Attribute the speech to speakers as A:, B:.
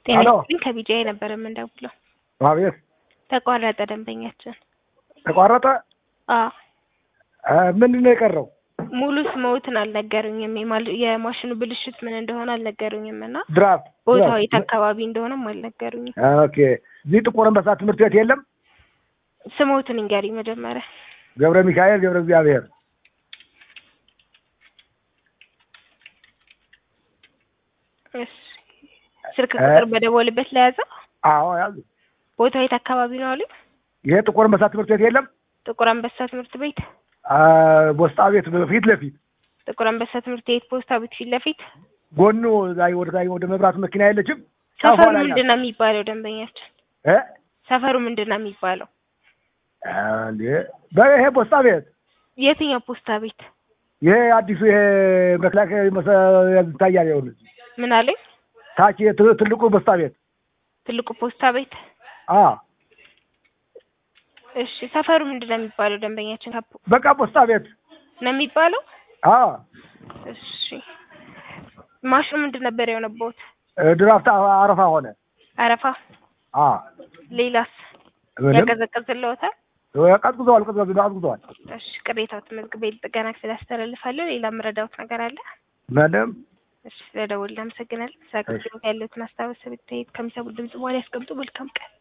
A: ጤና
B: ሄሎ።
A: ይስጥልኝ ከቢጂአይ ነበር የምንደውለው።
B: አቤት
A: ተቋረጠ ደንበኛችን።
B: ተቋረጠ።
A: አዎ
B: አ፣ ምንድን ነው የቀረው?
A: ሙሉ ስምዎትን አልነገሩኝም። የማል- የማሽኑ ብልሽት ምን እንደሆነ አልነገሩኝም እና
B: ድራፍት
A: ቦታው
B: ድራፍት።
A: የት አካባቢ እንደሆነም አልነገሩኝም።
B: ኦኬ። እዚህ ጥቁር አንበሳ ትምህርት ቤት የለም?
A: ስምዎትን ይንገሩኝ መጀመሪያ።
B: ገብረ ሚካኤል ገብረ እግዚአብሔር።
A: እሺ ስልክ ቁጥር በደወልበት ለያዘ
B: አዎ ያዙ።
A: ቦታው የት አካባቢ ነው አሉኝ?
B: ይሄ ጥቁር አንበሳ ትምህርት ቤት የለም?
A: ጥቁር አንበሳ ትምህርት ቤት።
B: አ፣ ቦስጣ ቤት ፊት ለፊት
A: ጥቁር አንበሳ ትምህርት ቤት ፖስታ ቤት ፊት ለፊት።
B: ጎኑ ላይ ወደ ላይ ወደ መብራቱ መኪና የለችም?
A: ሰፈሩ
B: ጫፏ ላይ ናት።
A: ምንድን ነው የሚባለው? ደንበኛችን
B: እ?
A: ሰፈሩ ምንድን ነው የሚባለው?
B: አ፣ እንዴ በይሄ ቦስጣ ቤት
A: የትኛው ፖስታ ቤት?
B: ይሄ አዲሱ ይሄ መከላከያ መሰ- ይታያል። ይኸውልህ
A: ምን አለኝ?
B: ታች የት- ትልቁ ቦስጣ ቤት
A: ትልቁ ፖስታ ቤት።
B: አ
A: እሺ ሰፈሩ ምንድን ነው የሚባለው? ደንበኛችን ካፖ
B: በቃ ቦስጣ ቤት
A: ነው የሚባለው።
B: አ
A: እሺ ማሽኑ ምንድን ነበር የሆነበት?
B: ድራፍት አ- አረፋ ሆነ።
A: አረፋ።
B: አ
A: ሌላስ
B: ምንም
A: ያቀዘቅዝልዎታል?
B: ቀዝቅዘዋል፣ ቀዝቅዘዋል፣ ቀዝቅዘዋል።
A: እሺ ቅሬታው ተመዝግቤ ጥገና ክፍል አስተላልፋለሁ። ሌላ የምረዳዎት ነገር አለ?
B: ምንም
A: እሺ ስለደወልን አመሰግናለሁ። ስለ አገልግሎት ያለዎትን አስተያየት ከሚሰሙት ድምጽ በኋላ ያስቀምጡ። መልካም ቀን